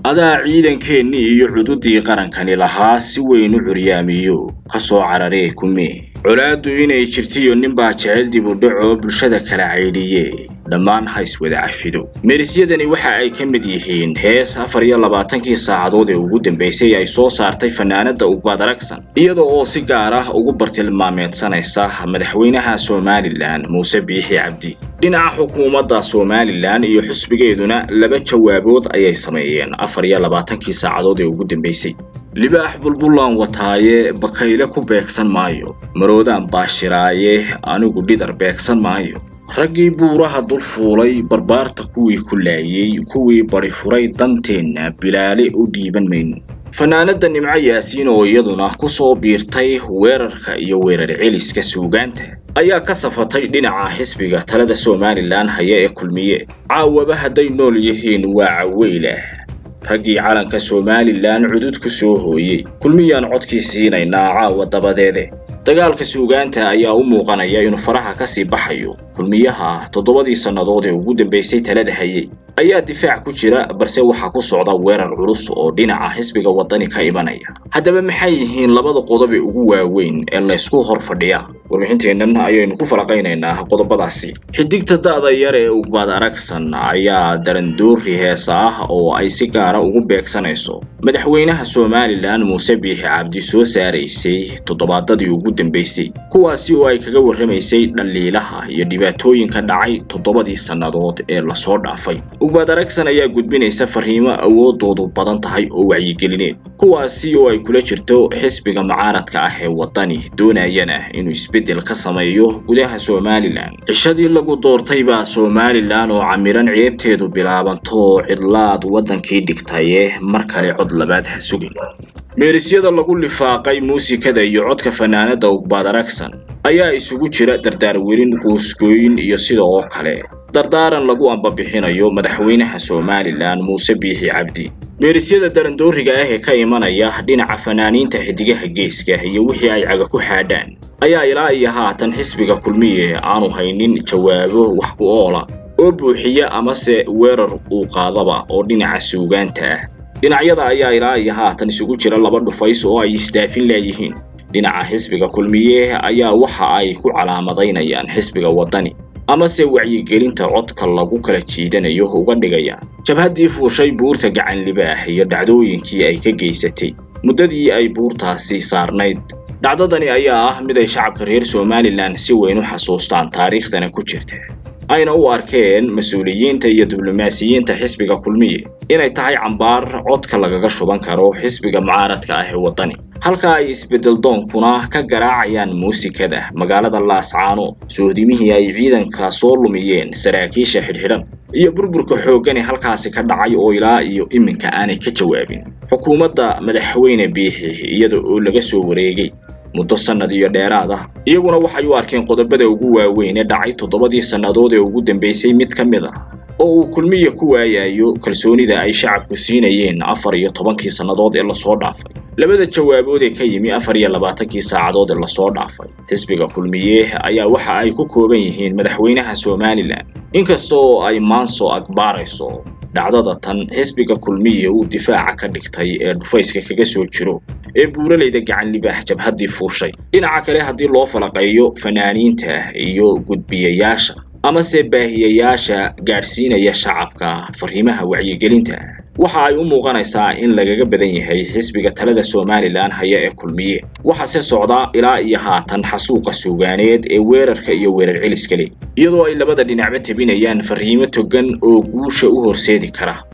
adaa ciidankeennii iyo cududii qarankani lahaa si weyn u curyaamiyo ka soo cararee kumee colaaddu inay jirtiyo ninbaa jecel dib u dhaco bulshada kala caydhiye dhammaan ha iswada cafido meerisyadani waxa ay ka mid yihiin hees afar iyo labaatankii saacadood ee ugu dambaysay ay soo saartay fanaanada ugbaad aragsan iyada oo si gaar ah ugu bartilmaameedsanaysa madaxweynaha somalilan muuse biixi cabdi dhinaca xukuumadda somalilan iyo xusbigeeduna laba jawaabood ayay sameeyeen afar iyo labaatankii saacadood ee ugu dambaysay libaax bulbulaan wataaye bakayle ku beegsan maayo maroodaan baashiraaye anigu dhidar beegsan maayo raggii buuraha dul fuulay barbaarta kuwii ku laayey kuwii bari furay danteenna bilaale u dhiiban mayno fanaanada nimco yaasiin oo iyaduna ku soo biirtay weerarka iyo weerar celiska suugaanta ayaa ka safatay dhinaca xisbiga talada somalilan haya ee kulmiye caawaba hadday nool yihiin waa caweylah raggii calanka somalilan cudud ku soo hooyey kulmiyaan codkii siinaynaa caawa dabadeede dagaalka suugaanta ayaa u muuqanaya inuu faraha ka sii baxayo kulmiyaha toddobadii sannadood ee ugu dambaysay talada hayay ayaa difaac ku jira balse waxaa ku socda weerar culus oo dhinaca xisbiga waddani ka imanaya haddaba maxay yihiin labada qodob ee ugu waaweyn ee laysku hor fadhiya warbixinteennan ayaynu ku falaqaynaynaa qodobadaasi xidigta da'da yar ee ugbaad aragsan ayaa darandoori heesa ah oo ay si gaara ugu beegsanayso madaxweynaha somalilan muuse biixi cabdi soo saaraysay toddobaadadii ugu dambaysay kuwaasi oo ay kaga warramaysay dhaliilaha iyo dhibaatooyinka dhacay toddobadii sannadood ee lasoo dhaafay ugbaad aragsan ayaa gudbinaysa fariimo awoodoodu badan tahay oo wacyigelineed kuwaasi oo ay kula jirto xisbiga mucaaradka ah ee waddani doonayana inuu isbeddel ka sameeyo gudaha somalilan cishadii lagu doortay baa somalilan oo camiran ceebteedu bilaabanto cidlaad waddankii dhigtaye mar kale cod labaad ha sugin meerisyada lagu lifaaqay muusikada iyo codka fanaanada ugbaad aragsan ayaa isugu jira dardaarwerin quusgooyin iyo sida oo kale dardaaran lagu ambabixinayo madaxweynaha somalilan muuse biixi cabdi meerisyada darandooriga ah ee ka imanaya dhinaca fanaaniinta xidigaha geeska iyo wixii ay caga ku xaadhaan ayaa ilaa iyo haatan xisbiga kulmiye aanu haynin jawaabo wax ku oola oo buuxiya amase weerar uu qaadaba oo dhinaca suugaanta ah dhinacyada ayaa ilaa iyo haatan isugu jira laba dhufays oo ay isdaafin laayihiin dhinaca xisbiga kulmiye ayaa waxa ay ku calaamadaynayaan xisbiga waddani amase wacyigelinta codka lagu kala jiidanayo uga dhigayaan jabhaddii fuushay buurta gacan libaax iyo dhacdooyinkii ay ka geysatay muddadii ay buurtaasi saarnayd dhacdadani ayaa ah mid ay shacabka reer somalilan si weyn u xasuustaan taariikhdana ku jirta ayna u arkeen mas-uuliyiinta iyo diblomaasiyiinta xisbiga kulmiye inay tahay cambaar codka lagaga shuban karo xisbiga mucaaradka ah ee waddani halka ay isbeddel doonkuna ka garaacayaan muusikada magaalada laascaano sohdimihii ay ciidanka soo lumiyeen saraakiisha xidhxidhan iyo burburka xooggani halkaasi ka dhacay oo ilaa iyo iminka aanay ka jawaabin xukuumadda madaxweyne biixi iyada oo laga soo wareegay muddo sannad iyo dheeraad ah iyaguna waxay u arkeen qodobada ugu waaweyn ee dhacay toddobadii sannadood ee ugu dambaysay mid ka mid ah oo uu kulmiya ku waayayo kalsoonida ay shacabku siinayeen afar iyo tobankii sannadood ee lasoo dhaafay labada jawaabood ee ka yimi afar iyo labaatankii saacadood ee lasoo dhaafay xisbiga kulmiye ayaa waxa ay ku kooban yihiin madaxweynaha somalilan inkasta oo ay maanso agbaarayso dhacdada tan xisbiga kulmiye uu difaaca ka dhigtay ee dhufayska kaga soo jiro ee buuralayda gacan libaax jabhaddii fuushay dhinaca kale haddii loo falaqeeyo fanaaniinta iyo gudbiyayaasha amase baahiyayaasha gaadhsiinaya shacabka fariimaha wacyigelinta waxa ay u muuqanaysaa in lagaga badan yahay xisbiga talada somalilan haya ee kulmiye waxaase socda ilaa iyo haatan xasuuqa suugaaneed ee weerarka iyo weerar celiska leh iyadoo ay labada dhinacba tebinayaan fariimo togan oo guusha u horseedi kara